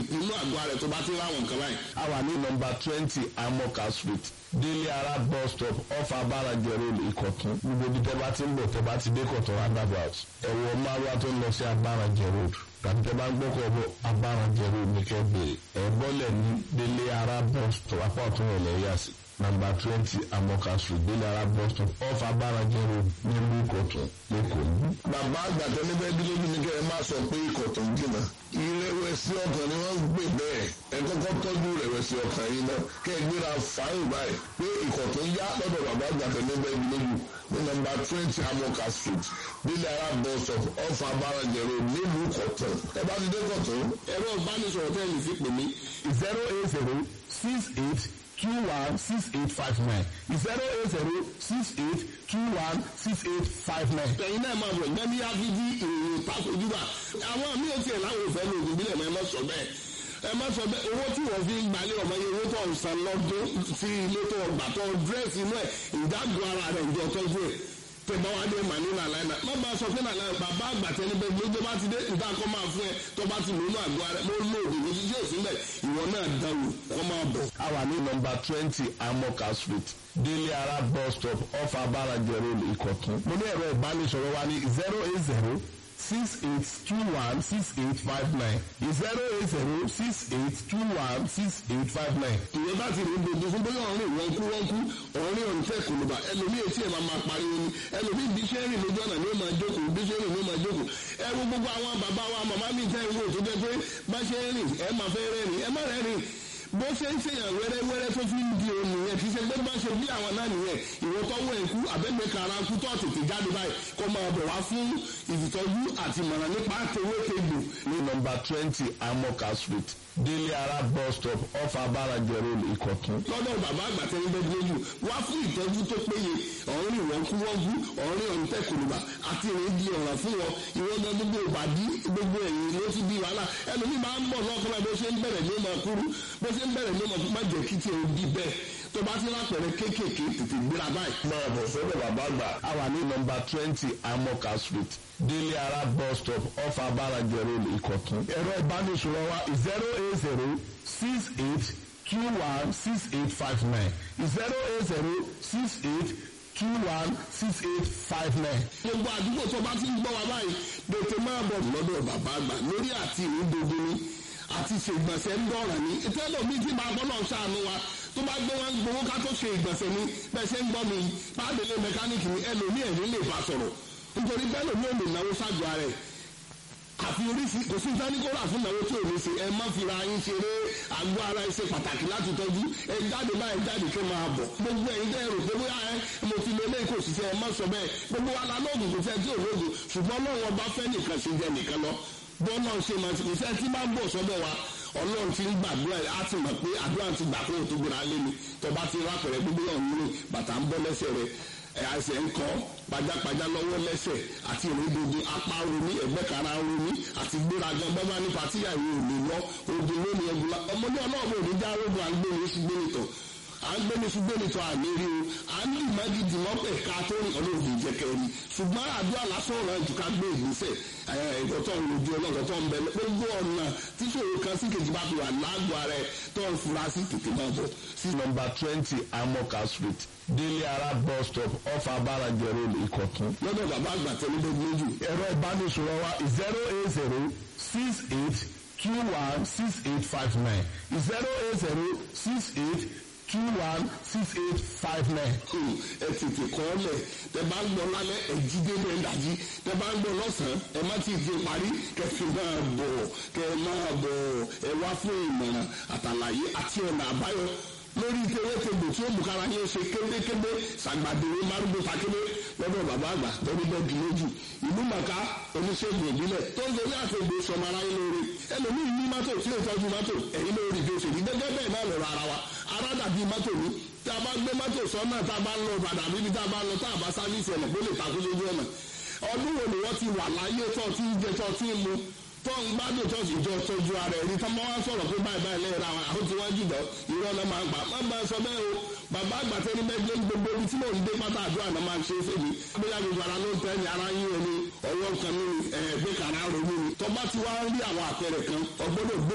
inú àgọ́ rẹ̀ tó bá ti ráwọn nǹkan báyìí. a wà ní nọmba twenty amoka street délé ara bus stop off abáranjẹ road ìkọ̀tún gbogbo ibi tẹ́ bá ti ń bọ̀ tẹ́ bá ti dé kọ̀tún roundabout ẹ̀wọ̀ márùwá tó ń lọ sí abáranjẹ road tàbí tẹ́ bá ń gbọ́kọ̀ bọ̀ abáranjẹ road ní kẹ́ bèrè ẹ̀ bọ́lẹ̀ ní délé ara bus stop apá ọ̀tún rẹ̀ lẹ́yà sí nọmba twenty amoka street délé ara bus stop off abáranjẹ road nílùú ìkọ̀tún lẹ́kọ̀ọ́. bàbá àgbàtọ́ níbẹ̀ bí lójú ní kẹ́ ẹ má sọ pé ikọ̀ tó ń jìnnà ìrẹ̀wẹ̀sì ọkàn ni wọ́n ń gbé bẹ́ẹ̀ ẹ kọ́kọ́ tọ́jú ìrẹ̀wẹ̀sì ọkàn yìí náà kẹ́ ẹ gbéra fàáyì báyìí pé ikọ̀ tó ń yá lọ́dọ̀ bàbá àgbàtọ́ níbẹ̀ bí lójú ní nọmba twenty amoka street délé ara bus stop off abáranjẹ road nílùú ìkọ̀tún ẹ bá ti dé kọ̀tún ẹ̀rọ ìbánisọ̀rọ̀ tẹ́lẹ̀ fi pè mí zero eight zero six eight two one six eight five nine zero eight zero six eight two one six eight five nine. ẹ̀yin náà máa bọ̀ gbẹ́mí áfíjí ìròyìn ìtakojúbà àwọn míì ò tiẹ̀ láwọn òfẹ́ lòdì bílẹ̀ mọ́ ẹ má sọ bẹ́ẹ̀ ẹ má sọ bẹ́ẹ̀ owó tí wọ́n fi ń gbalẹ̀ ọmọ yẹn owó tó ń san lọ́dún sí ilé tó ọgbà tó dírẹ́sì inú ẹ̀ ìdágùn ara rẹ̀ ìjọ tọ́jú ẹ̀ tẹ̀bá wa dé màní nàlá iná má bá a sọ pé nàlá bàbá àgbà tẹni bẹ gbogbo bá ti dé ìta kọ́ máa fún ẹ tó bá ti lónú àgọ́ ara mo lò òdì mo ti ṣe òsínlẹ̀ ìwọ náà dáwò kọ́ máa bọ̀. a wà ní nọmba twenty amoka street délé ara bus stop off abáranjẹ road ìkọ̀tún. mo ní ẹ̀rọ ìbánisọ̀rọ̀ wa ní zero eight zero six eight two one six eight five nine zero eight zero six eight two one six eight five nine. ìyẹn bá ti rí gbogbo fún bóyá ọ̀rìn wọn kú wọn kú ọ̀rìn ọ̀rìn tẹ̀ kùnùbà ẹlòmíì etí ẹ̀ máa máa pariwo ni ẹlòmíì bí ṣe ń rìn lójú ọ̀nà ni ó máa jókòó bí ṣe ń rìn ni ó máa jókòó ẹ wo gbogbo àwọn bàbá wa màmá mi tẹ́ ìwé tó jẹ́ pé bá ṣe ń rìn ẹ máa fẹ́ rẹ́rìn ẹ má rẹ́rìn bó ṣe ń ṣèyàn wẹ́rẹ́wẹ́rẹ́ tó fi ń di òun nìyẹn kì í ṣe pé bá ṣe bí àwọn náà nìyẹn ìwọ tọ́wọ́ ẹ̀ kú àbẹ́gbẹ́ kara kú tó tètè jáde báyìí kó máa bọ̀ wá fún ìtọ́jú àti ìmọ̀ràn nípa àtẹwétegbò ní nọmba twenty amoka street délé ara bus stop off abáranjẹ road ìkọ̀tún. lọ́dọ̀ bàbá àgbà tẹ́lẹ̀ bẹ́ẹ̀ lójú wá fún ìtọ́jú tó péye ọ̀rìn ìwọ̀n kú wọ́n kú ọ̀rìn ọ̀rìn tẹ̀kùnùbà àti ìrìn di ọ̀ràn fún wọn ìwọ́n gan gbogbo ìbàdí gbogbo ẹ̀yìn ló ti di wàhálà ẹlòmíì máa ń bọ̀ lọ́kọ́lá bó ṣe ń bẹ̀rẹ̀ ní ọmọ kúrú bó ṣe ń bẹ̀rẹ̀ ní ọmọ má jẹ́ kí tiẹ̀ di bẹ́ẹ̀ tó bá ti lápẹ̀rẹ̀ kéékèèké tètè gbéra báyìí. máa bọ̀ sọ́dọ̀ bàbá àgbà. a wà ní nọmba twenty amoka street délé ara bus stop off abáranjẹ road ìkọ̀tún. ẹ̀rọ ìbánisọ̀rọ̀ wa zero eight zero six eight two one six eight five nine zero eight zero six eight two one six eight five nine. gbogbo àdúgbò tó bá ti ń gbọ́ wa báyìí tètè máa bọ̀ lọ́dọ̀ bàbá àgbà lórí àti ìrúdodo ni àti ṣègbọ̀nsẹ̀ ń dọ̀ràn ni ìtẹ́lẹ̀ mi ti máa gbọ́dọ̀ ṣàánú wa tó bá gbé wọn gbowó ká tó ṣe ìgbọ̀nsẹ̀ ni bẹ́ẹ̀ ṣe ń gbọ́ mi pàdélé mẹkáníìkì ni ẹlòmíì ẹ̀rín lè bá sọ̀rọ̀ nítorí bẹ́ẹ̀ lòmí ò lè náwó ṣáàjọ ara ẹ̀ àfi oríṣi kò sí sáníkóra fún ìnáwó tí ò ní ṣe ẹ má fira yín ṣeré àgọ́ ara ẹ ṣe pàtàkì láti tọ́jú ẹ jáde báyìí jáde kí n máa bọ̀ gbogbo ẹ̀yin tẹ́ ẹ rò pé bóyá ẹ mo ti lé lé kò ṣiṣẹ́ ẹ má sọ bẹ́ẹ̀ gbogbo wa la lóògùn kò fẹ́ tí ò lóògùn ṣùgbọ́n lọ́wọ́ bá fẹ́ nìkan ṣe jẹ nìkan lọ bọ́ọ̀nà ṣe máa ti iṣẹ́ tí máa ń bọ̀ sọ́dọ̀ wa ọlọ́run ti ń gbàdúrà á ti mọ̀ pé àdúrà ti gbà kóhùn tó gbéra lé mi tọba ti rápẹ̀rẹ̀ gbogbo ọ̀hún ní bàtà ń bọ́ lẹ́sẹ̀ rẹ̀ ẹsẹ̀ ń kọ́ pajápajá lọ́wọ́ lẹ́sẹ̀ àti ìrìndòdò apá romi ẹ̀gbẹ́ kara romi àti gbéragan bábá nípa tíyàwó ò lè lọ odò lónìí ẹgbùlá ọmọdé ọlọ́ọ̀bù òní já rogun àgbẹ̀ni oṣù gbẹ̀nìtọ̀ àgbẹ̀ni oṣù gbẹ̀nìtọ̀ àlérí o à ń lù mági dìmọ́ pẹ̀ ká tó rìn ọlọ́ọ̀bù ìjẹkẹ́ ni ṣùgbọ́n àdúrà lásán ọ̀rọ̀ ẹ̀jú ká gbé ìgbésẹ̀ ẹ̀kọ́ tó ń rojú ọlọ́kọ̀ tó ń bẹ gbogbo ọ̀nà tíṣòro kan sí kejì bá fi wà lágọ̀ọ́ rẹ̀ tó ń fura sí tètè máa bọ̀ sí nọmba twenty amoka street délé ara bus stop off abáranjẹ road ìkọ̀tún. lọ́dọ̀ bàbá àgbà tẹ́lẹ̀ lójú. ẹ̀rọ ìbánisọ̀rọ̀ wa zero eight zero six eight two one six eight five nine zero eight zero six eight two one six eight five nine. ẹ tètè kọ́ ọ lẹ̀ tẹ bá ń gbọ́ lálẹ́ ẹ jí dédé ẹ dàjí tẹ bá ń gbọ́ lọ́sàn-án ẹ má ti di parí kẹfì máa bọ̀ kẹ máa bọ̀ ẹ wá fún ìmọ̀ràn àtàlàyé àti ọ̀nà àbáyọ lórí tewétegbò tí ó mú kára yẹn ṣe kébékébé sàgbàdéwé márùndún takébé lọ́dọ̀ bàbá àgbà lórí bẹ́ẹ̀dì lójú ìlú màkà oníṣègùn ìbílẹ̀ tó ń gorí àtẹ̀gbò sọmọ aráyé lóore ẹlòmíì ní mọ́tò tí ó tọ́jú mọ́tò ẹ̀yìn lórí bí ó ṣe rí gẹ́gẹ́ bẹ́ẹ̀ náà lọ́rọ̀ ara wa ara dàbí mọ́tò ní tí a bá gbé mọ́tò sọ́nà tá a bá ń lọ padà bíbi tá a bá ń lọ tá a bá sáfíìsì ẹ̀nà kó lè takú lójú ọ̀nà ọdún wo ni wọ́n ti wà láyé tó ti ń jẹ tó ti ń mu tó ń gbádùn tó sì jọ tọ́jú ara ẹni tó máa ń sọ̀rọ̀ pé báyìí báyìí lẹ́yìn ra àwọn tí wọ́n jùlọ irọ́ náà máa ń gbà má bá a sọ bẹ́ẹ̀ o bàbá àgbàtẹ́ ní bẹ́ẹ̀ gbé gbogbo ibi tí mò ń dé pátá àdúrà náà máa ń ṣe é fèmí bóyá gbogbo ara ló ń tẹ́ ní ara yín ẹni ọwọ́ kan ní ẹ̀ẹ́dẹ́kàrà ronú ni tó bá ti wá rí àwọn àpẹẹrẹ kan ọgbọ́dọ̀ gbé